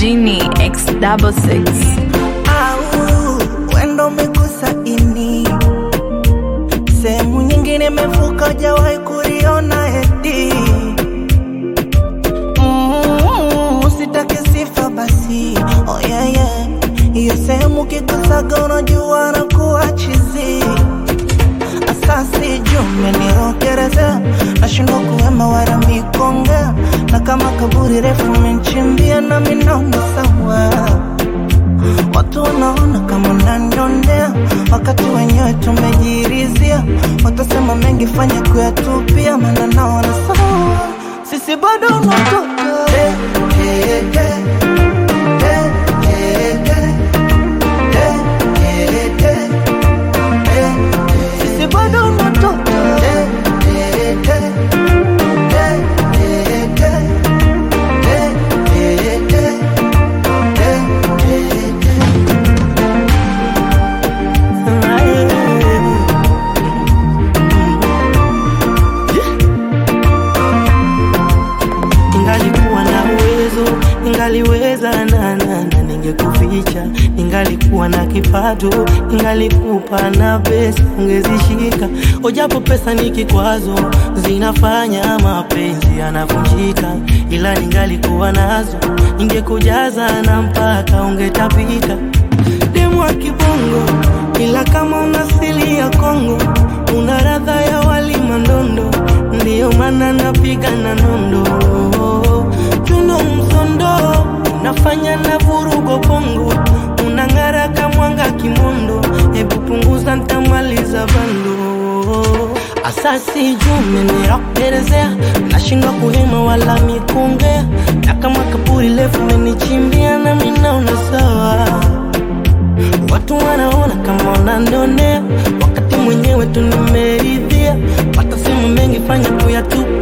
Genie X double six. au wendo umegusa ini sehemu nyingine imevuka jawahi kuriona eti Mm, usitake sifa basi oh yeah, yeah. hiyo sehemu kigusaga unajua na kuwa chizi asasi jume nirokereza nashindwa kuwema wala mikongea na kama kaburi refu menchimbia na minaona sawa Watu wanaona kama unanionea, wakati wenyewe tumejirizia. Watasema mengi, fanya kuyatupia, maana naona sawa, sisi bado unatoka Eh, eh, eh. Eh, eh, eh. Eh, eh, eh. Eh, sisi bado unatoka Eh, eh, eh. Eh, eh, eh. Eh, eh, eh. Eh, eh, eh. Ningalikuwa na uwezo, ningaliweza na na na ningekuficha. Ningalikuwa na kipato, ningalikupa na pesa ungezishika. Ojapo pesa ni kikwazo, zinafanya mapenzi yanavunjika, ila ningalikuwa nazo, ningekujaza na mpaka ungetapika. Demu wa kibongo, ila kama una asili ya Kongo, una radha ya wali mandondo, ndiyo maana napiga na nondo chuno msondo, unafanya na vurugo pongo, unang'ara kamwanga kimondo, hebu punguza ntamaliza bando asasi jume nirakuelezea, nashindwa kuhema wala mikongea, na kama kaburi lefu menichimbia na minaona sawa Watu wanaona kama unanionea, wakati mwenyewe tu nimeridhia. Watasema mengi, fanya kuyatupa